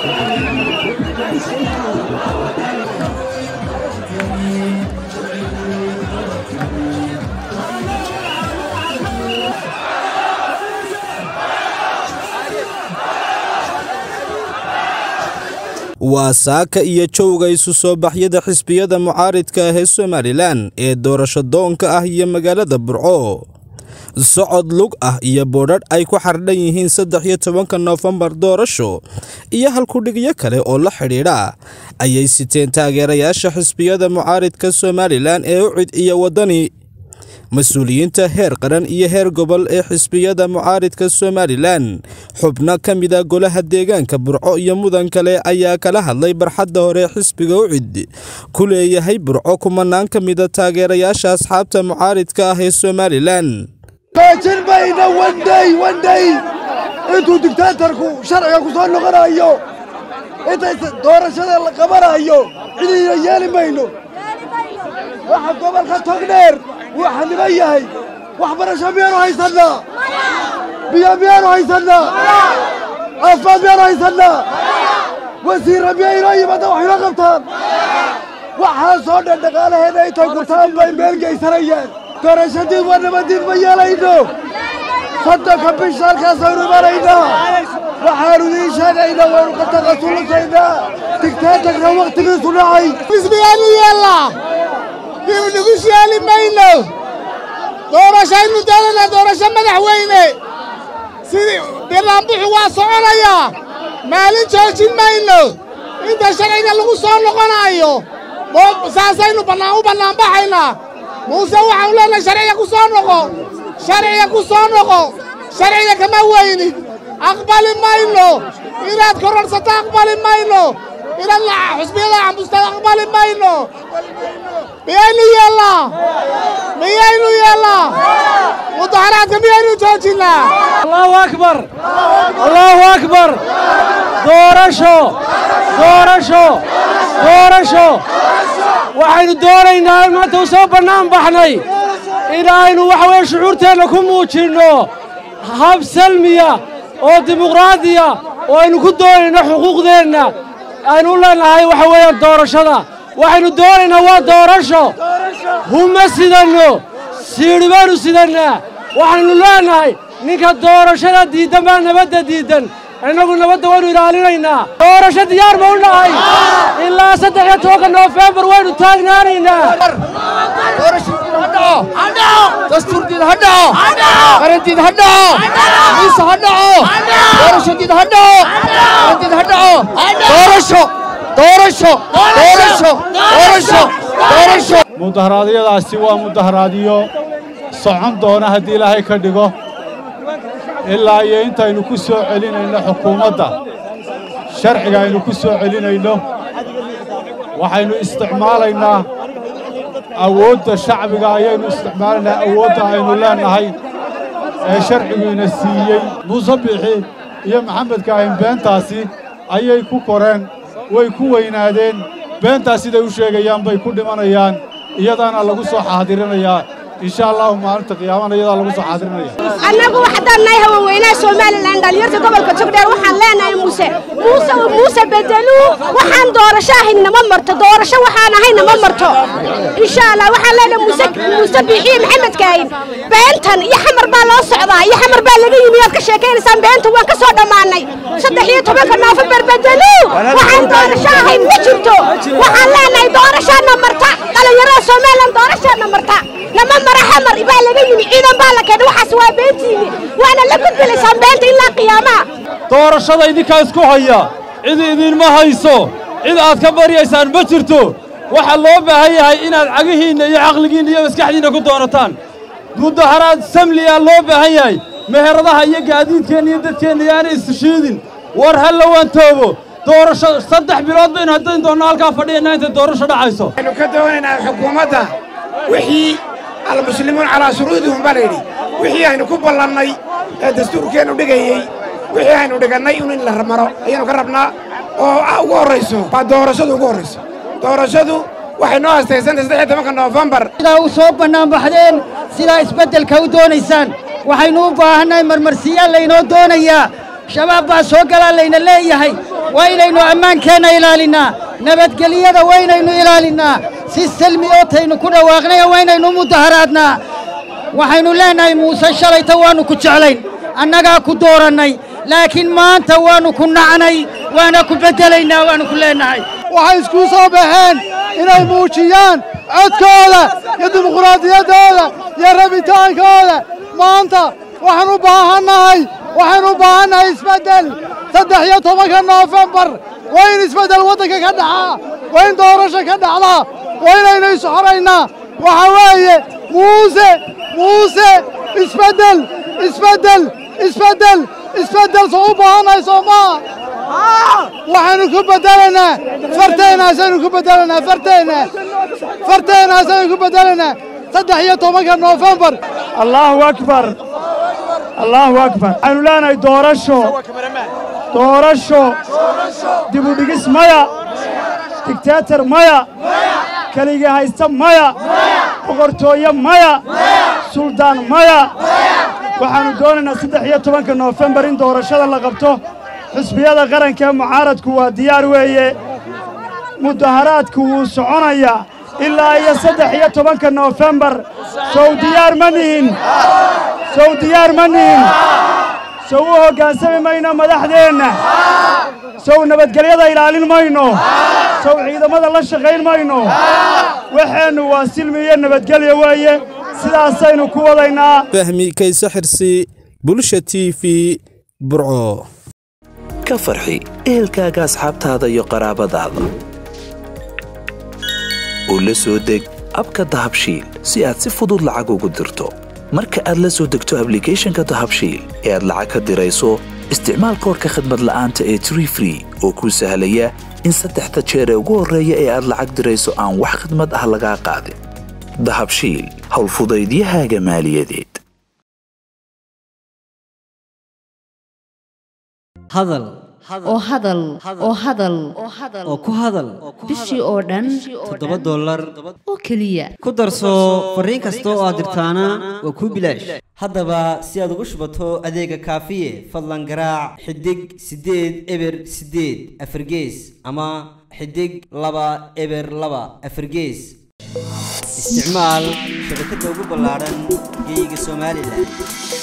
waa saaka iyo jowga isu soo baxyada xisbiyada mucaaridka ah ee somalilan ee doorasho doonka ah iyo magaalada burco socod lug ah iyo boodhadh ay ku xardhan yihiin saddex iyo tobanka noofembar doorasho iyo halkudhigyo kale oo la xidhiidha ayay siteen taageerayaasha xisbiyada mucaaridka somalilan ee ucid iyo waddani mas-uuliyiinta heer qaran iyo heer gobol ee xisbiyada mucaaridka somalilan xubno ka mida golaha deegaanka burco iyo mudan kale ayaa kala hadlay barxadda hore xisbiga ucid ku leeyahay burco kumanaan ka mida taageerayaasha asxaabta mucaaridka ah ee somalilan joojin mayno wandhay wandhay intuu digtaatarku sharciga ku soo noqonayo intay doorashada la qabanayo cidiina yeeli mayno waxa gobolka togdheer wuu xaniban yahay waxbarasho miyaanu haysannaa biyo miyaanu haysannaa caafimaad miyaanu haysannaa wasiirra miya inoo yimaada wax inoo qabtaan waxaasoo dhan dhaqaalaheenna intay gurtaan bay meel geysanayaan doorashadiid waa nabadiid ma yeelayno soddonka bisha halkaasaynu imanaynaa waxaanu idiin sheegaynaa waynu ka taqasulusaynaa digtaatarka wakhtigiisu dhacay xisbigaanu yeellaa dib nagu sheeli mayno doorashaynu doonanaa doorasho madaxweyne sidii banaanbuxu waa soconayaa maalin joojin mayno inta sharciga lagu soo noqonaayo saasaynu bannaan u bannaanbaxaynaa muuse waxaanu leenahay sharciga ku soo noqo sharciga ku soo noqo sharciga kama weynid aqbali mayno inaad kororsato aqbali mayno inaad xusbiyada cambustaad aqbali mayno miyaynu yeellaa miyaynu yeellaa mudaharaadka miyaynu joojinnaa allahu akbar allahu akbar doorasho doorasho doorasho waxaynu doonaynaa maanta u soo bannaan baxnay inaynu waxa weeye shucuurteenna ku muujinno hab salmiya oo dimuqraadiya oo aynu ku doonayno xuquuqdeenna aynu u leenahay waxa weeyaan doorashada waxaynu doonaynaa waa doorasho huma sidanno siidhi baanu sidannaa waxaynu leenahay ninka doorashada diiddan baa nabadda diiddan innagu nabadda waynu ilaalinaynaa doorasho diyaar ma u nahay ilaa saddex iyo tobanka noofembar waynu taagnaanaynaa dastuurdiid ha dhaco qarandiid ha dhaco miise ha dhaco doorashadiid ha dhaco qarandiid ha dhaco doorasho doorasho doorasho doorasho doorasho mudaharaadyadaasi waa mudaharaadyo socon doona haddii ilaahay ka dhigo ilaa iyo intaynu ku soo celinayno xukuumadda sharciga aynu ku soo celinayno waxaynu isticmaalaynaa awoodda shacbiga ayaynu isticmaalaynaa awoodda aynu leennahay ee sharciguina siiyey muuse bixi iyo maxamed kaahin beentaasi ayay ku koreen way ku weynaadeen beentaas siday u sheegayaan bay ku dhimanayaan iyadaana lagu soo xaadirinayaa insha allahu maalinta qiyaamana iyadaa lagu soo xaadirinaya annagu haddaan nahay haweenweynaha somalilan dhalinyarta gobolka togdheer waxaan leenahay muuse muuse muuse bedeluu waxaan doorasho ahayn nama marto doorasho waxaan ahayn nama marto insha allah waxaan leenahay muuse muuse biixiye maxamed kaahin beentan iyo xamar baa loo socdaa iyo xamar baa laga yimi aad ka sheekaynaysaan beenta waan ka soo dhammaanay saddex iyo tobanka noofembar bedeluu waxaan doorasho ahayn ma jirto waxaan leenahay doorashaana marta dhalinyarada somalilan doorashaana marta nama mara xamar baa laga yimi ciidan baa la keenay waxaas waa beentiini waana la gudbilaysaan beenta ilaa qiyaamaha doorashada idinkaa isku haya cid idinma hayso cid aad ka baryaysaan ma jirto waxaa loo baahan yahay inaad cagihiinna iyo caqligiinna iyo maskaxdiinna ku doonataan mudaharaad samliyaa loo baahan yahay meheradaha iyo gaadiidkeenna iyo dadkeenna yaana isshiidin war ha la waantoobo doorasho saddex bilood baynu haddayn doonno halkaa fadhiyanaa intay doorasho dhacayso waxaynu ka doonaynaa xukuumadda wixii almuslimuun calaa shuruudihum baa layidhi wixii aynu ku ballannay ee dastuurkeennu dhigayey wixii aynu dhigannay in in la maro ayaynu ka rabnaa oo ugu horrayso waa doorashadu ugu horrayso doorashadu waxay noo hastaysantay saddex iyo tobanka noofembar sidaa u soo bannaanbaxdeen sidaa isbeddelka u doonaysaan waxaynu u baahannahay marmarsiyaal laynoo doonayaa shabaab baa soo galaa layna leeyahay waa inaynu ammaankeenna ilaalinnaa nabadgelyada waa inaynu ilaalinnaa si selmi oo taynu ku dhawaaqnaya waa inaynu mudaharaadnaa waxaynu leennahay muuse shalayta waannu ku jeclayn annagaa ku doorannay laakiin maanta waannu ku nacnay waana ku beddelaynaa waannu ku leennahay waxay isku soo baxeen inay muujiyaan codkooda iyo dimuqraadiyaddooda iyo rabitaankooda maanta waxaan u baahannahay waxaan u baahannahay isbeddel saddex iyo tobanka noofembar waa in isbeddel waddanka ka dhacaa waa in doorasho ka dhacdaa waa inaynu isxoraynaa waxa weeye muuse muuse isbeddel isbeddel isbeddel isbeddel soo u baahannahay soo maa waxaynu ku beddelaynaa farteennaasaynu ku beddelaynaa farteenna farteennaasaynu ku beddelaynaa saddex iyo tobanka noofembar allaahu akbar allaahu akbar waxaynu leenahay doorasho doorasho dibudhigis maya digteetar maya keligii haysta maya boqortooye maya suldaan maya waxaannu doonaynaa saddex iyo tobanka noofembar in doorashada la qabto xusbiyada qaranka ee mucaaradku waa diyaar weeye mudaharaadku wuu soconayaa ilaa iyo saddex iyo tobanka noofembar sow diyaar ma nihin sow diyaar ma nihin sow u hoggaansami mayno madaxdeenna sow nabadgelyada ilaalin mayno sow ciidammada la shaqayn mayno waxeennu waa silmi iyo nabadgelya weeye sidaasaynu ku wadaynaa fahmi kayse xirsi bulsha t v burco ka farxi ehelkaaga asxaabtaada iyo qaraabadaada oo la soo deg abka dahabshiil si aad si fudud lacag ugu dirto marka aad la soo degto ablicathonka dahabshiil ee aad lacag ka dirayso isticmaal koorka khadmad la'aanta ee tree free oo kuu sahlaya in saddexda jeer ee ugu horreeya ee aad lacag dirayso aan wax khidmad ah lagaa qaadin dahabshiil howlfudaydiyahaaga maaliyadeed hadal oo hadal oo hadal oo ku hadal bishii oo dhan toddoba dollar oo keliya ku darso fariin kasta oo aad dirtaana waa kuu bilaash haddaba si aad ugu shubato adeega kaafiye fadlan garaac xidig siddeed eber siddeed afargees ama xidig laba eber laba afargees isticmaal shabakadda ugu ballaadhan geeyiga somalilan